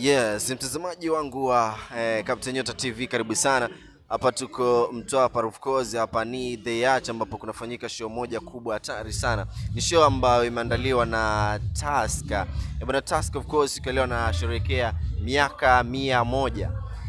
Yes, mtazamaji wangu wa eh, Captain Nyota TV karibu sana. Hapa tuko Mtwapa of course, hapa ni The Yacht ambapo kunafanyika show moja kubwa hatari sana. Ni show ambayo imeandaliwa na Tusker. Eh, bwana Tusker of course siku ya leo anasherehekea miaka mia moja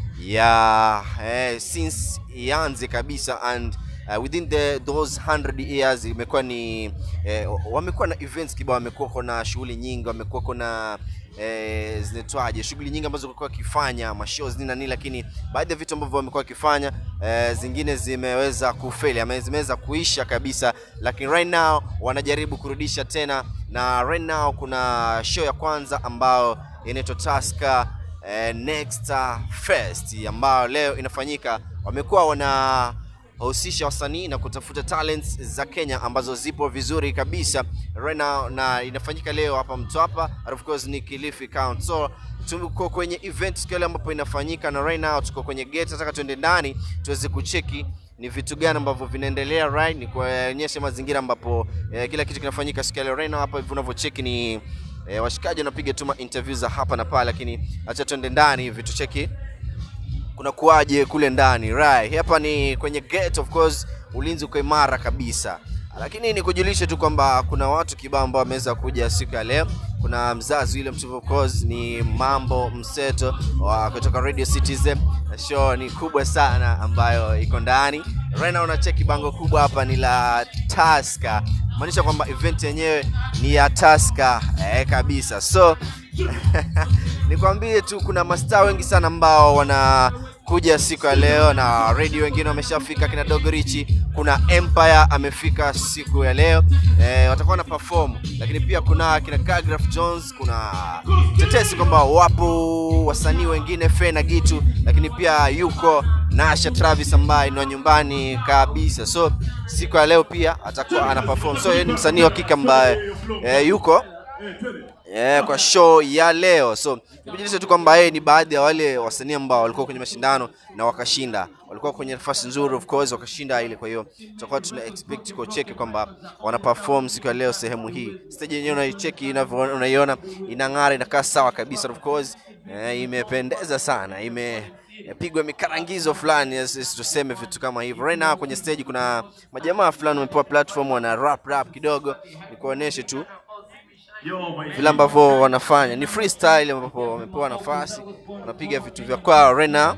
ya eh, since ianze kabisa and uh, within the those 100 years imekuwa ni eh, wamekuwa na events kibao, wamekuwa na shughuli nyingi, wamekuwa na eh, zinaitwaje shughuli nyingi ambazo walikuwa wakifanya mashows nini na nini, lakini baadhi ya vitu ambavyo wamekuwa wakifanya eh, zingine zimeweza kufeli ama zimeweza kuisha kabisa, lakini right now wanajaribu kurudisha tena, na right now kuna show ya kwanza ambayo inaitwa Tusker eh, Next Fest ambayo leo inafanyika. Wamekuwa wana wahusisha wasanii na kutafuta talents za Kenya ambazo zipo vizuri kabisa right now, na inafanyika leo hapa Mtwapa, and of course ni Kilifi County. So tuko kwenye event siku ile ambapo inafanyika, na right now tuko kwenye gate. Nataka tuende ndani tuweze kucheki ni vitu gani ambavyo vinaendelea right, ni kuonyesha mazingira ambapo eh, kila kitu kinafanyika siku ya leo. Right now hapa hivi unavyocheki ni eh, washikaji wanapiga tu ma interview za hapa na pale, lakini acha tuende ndani hivi tucheki kuna kuwaje kule ndani right. Hapa ni kwenye gate, of course ulinzi uko imara kabisa, lakini nikujulishe tu kwamba kuna watu kibao ambao wameweza kuja siku ya leo. Kuna mzazi yule mtu, of course ni mambo mseto wa kutoka Radio Citizen. Show ni kubwa sana ambayo iko ndani right now. Unacheki bango kubwa hapa ni la Tusker, maanisha kwamba event yenyewe ni ya Tusker eh, kabisa so nikwambie tu kuna mastaa wengi sana ambao wanakuja siku ya leo, na radio wengine wameshafika, kina Dogorichi, kuna Empire amefika siku ya leo e, watakuwa na perform, lakini pia kuna kina Kagraph Jones, kuna tetesi kwamba wapo wasanii wengine Fena Gitu, lakini pia yuko Nasha Travis ambaye ni wa nyumbani kabisa, so siku ya leo pia atakuwa ana perform, so yeye ni msanii wa kike ambaye e, yuko Yeah, kwa show ya leo. So nikujulisha tu kwamba yeye ni baadhi ya wale wasanii ambao walikuwa kwenye mashindano na wakashinda, walikuwa kwenye nafasi nzuri, of course wakashinda ile. Kwa hiyo tutakuwa tuna expect kucheki kwamba wana perform siku ya leo sehemu hii. Stage yenyewe unaicheki, inavyo unaiona inang'ara, inakaa sawa kabisa, of course eh, imependeza sana, ime pigwa mikarangizo fulani, yes, tuseme vitu kama hivyo. Right now kwenye stage kuna majamaa fulani wamepewa platform, wana rap rap kidogo, nikuoneshe tu vile ambavyo wanafanya ni freestyle, ambapo wamepewa nafasi wanapiga vitu vya kwao right now.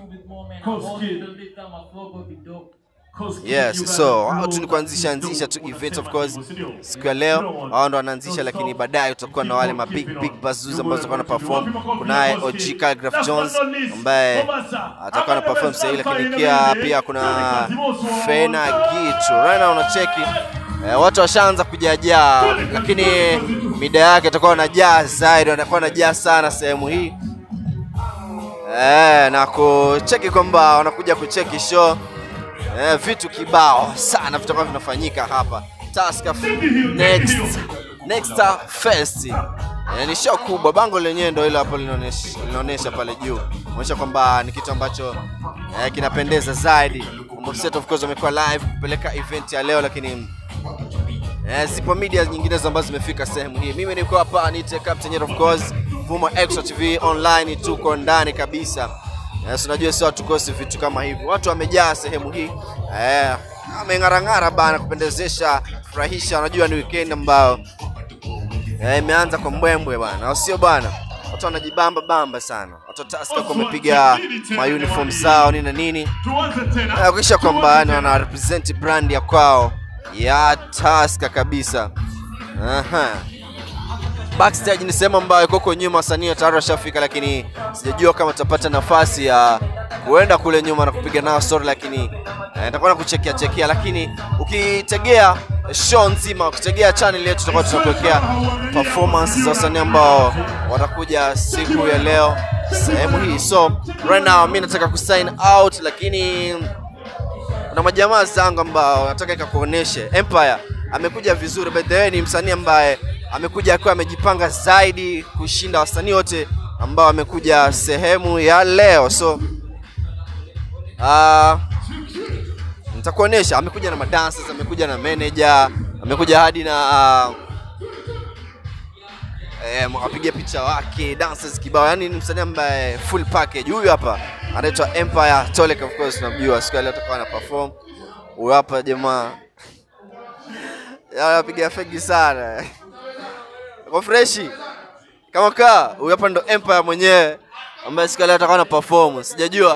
Yes, so hao tu ni kuanzisha anzisha tu event of course siku ya leo hao ndo wanaanzisha, lakini baadaye utakuwa na wale ma big big bazus ambazo watakuwa na perform. Kunaye OG Calgraph Jones ambaye atakuwa na perform sasa, lakini pia pia kuna Fena Gitu right now unacheki Eh, watu washaanza kujajaa, lakini mida yake atakuwa wanajaa zaidi, wanakuwa wanajaa sana sehemu hii eh, na kucheki kwamba wanakuja kucheki show eh, vitu kibao sana vitakuwa vinafanyika hapa Tusker Next Next Fest. Eh, ni show kubwa, bango lenyewe ndio hilo hapo linaonyesha linaonyesha pale juu, inaonyesha kwamba ni kitu ambacho eh, kinapendeza zaidi. Mobset of course wamekuwa live kupeleka event ya leo, lakini Eh, zipo media nyinginezo ambazo zimefika sehemu hii. Mimi niko hapa nite Captain of course, Vuma Extra TV online, tuko ndani kabisa. Yes, unajua sio tukosi vitu kama hivi. Watu wamejaa sehemu hii. Eh, ameng'arang'ara bana kupendezesha, furahisha. Unajua ni weekend ambao eh, imeanza kwa mbwembwe bana. Au sio bana? Watu wanajibamba bamba sana. Watu Tusker kwa wamepiga ma uniform zao nini na nini. Eh, kisha kwamba yani wana represent brand ya kwao ya Tusker kabisa. Aha. Backstage ni sehemu ambayo koko nyuma wasanii tayari washafika, lakini sijajua kama tutapata nafasi ya kuenda kule nyuma na kupiga nao story, lakini eh, nitakuwa na kuchekia chekia, lakini ukitegea show nzima, ukitegea channel yetu, tutakuwa tunakuwekea performance za wasanii ambao watakuja siku ya leo sehemu hii. So right now mimi nataka kusign out, lakini kuna majamaa zangu ambao nataka ikakuoneshe. Empire amekuja vizuri, by the way, ni msanii ambaye amekuja akiwa amejipanga zaidi kushinda wasanii wote ambao amekuja sehemu ya leo. So uh, nitakuonesha, amekuja na madancers, amekuja na manager, amekuja hadi na uh, eh, wapiga picha wake dancers kibao, yani ni msanii ambaye full package. Huyu hapa anaitwa Empire Tolek, of course tunamjua, siku ya leo atakuwa ana perform. Huyu hapa jamaa anapiga fegi sana kwa freshi kama kaa. Huyu hapa ndo Empire mwenyewe ambaye siku ya leo atakuwa na perform, sijajua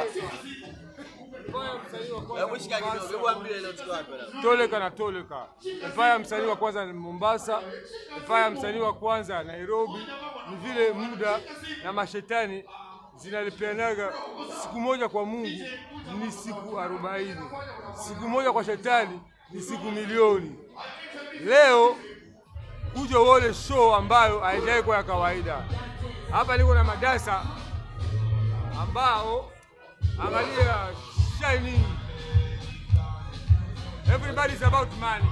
Toleka na Toleka. Empire msanii wa kwanza ni Mombasa, Empire msanii wa kwanza Nairobi. Ni vile muda na mashetani zinalipeanaga siku moja kwa Mungu ni siku arobaini, siku moja kwa shetani ni siku milioni. Leo kuja uone show ambayo haijawahi kuwa ya kawaida. Hapa niko na madasa ambao angalia shining Everybody's about money.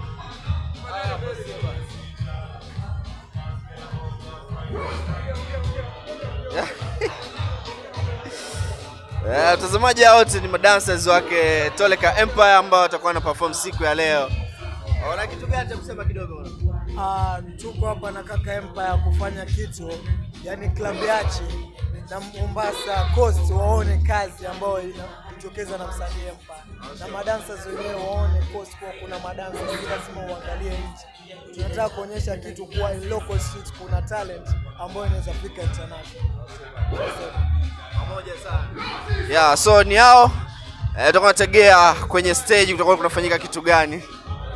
Eh, watazamaji hao wote ni madancers wake Toleka Empire ambao watakuwa na perform siku ya leo. Wana kitu gani cha kusema kidogo? Ah, tuko hapa na kaka Empire kufanya kitu yani club yache na Mombasa Coast waone kazi ambayo inajitokeza na msanii Empire na madancers wenyewe waone Coast kwa kuna madancers lazima uangalie nchi. Tunataka kuonyesha kitu kuwa in local street kuna talent ambayo inaweza fika international. Pamoja sana. Yeah, so ni hao eh, tutakuwa nategea kwenye stage kutakuwa kunafanyika kitu gani?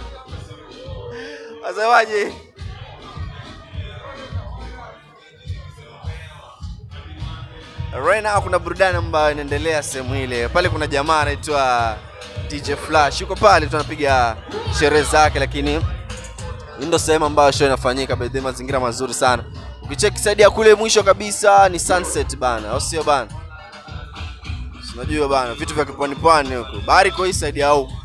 Wasemaje? Right now kuna burudani ambayo inaendelea sehemu ile. Pale kuna jamaa anaitwa DJ Flash. Yuko pale tunapiga sherehe zake lakini hii ndo sehemu ambayo show inafanyika, by the way, mazingira mazuri sana. Ukicheki side ya kule mwisho kabisa ni sunset bana, au sio bana? Si Unajua bana, vitu vya kipwani pwani huko. Bahari iko hii side ya huko.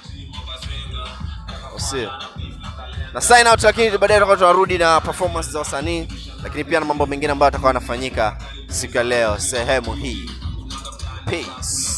Au sio? Na sign out, lakini baadaye tutakuwa tunarudi na performance za wasanii, lakini pia na mambo mengine ambayo yatakuwa yanafanyika siku ya leo sehemu hii. Peace.